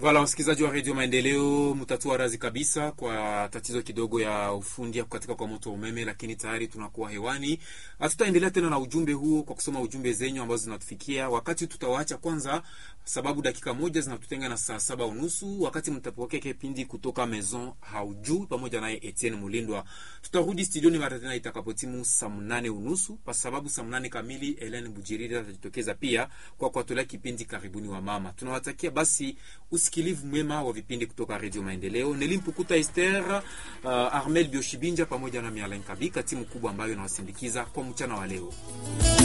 Vala wasikilizaji wa redio Maendeleo, mtatua razi kabisa kwa tatizo kidogo ya ufundi ya kukatika kwa moto wa umeme, lakini tayari tunakuwa hewani. Hatutaendelea tena na ujumbe huo kwa kusoma ujumbe zenyu ambazo zinatufikia. Wakati tutawaacha kwanza, sababu dakika moja zinatutenga na saa saba unusu, wakati mtapokea kipindi kutoka Maison Haujui pamoja naye Etienne Mulindwa. Tutarudi studioni mara tena itakapotimu saa mnane unusu, kwa sababu saa mnane kamili Helen Bujiriri atajitokeza pia kwa kuwatolea kipindi karibuni wa mama. Tunawatakia basi usikilivu mwema wa vipindi kutoka Redio Maendeleo. Nelimpukuta Ester, uh, Armel Bioshibinja pamoja na Mialen Kabika, timu kubwa ambayo inawasindikiza kwa mchana wa leo.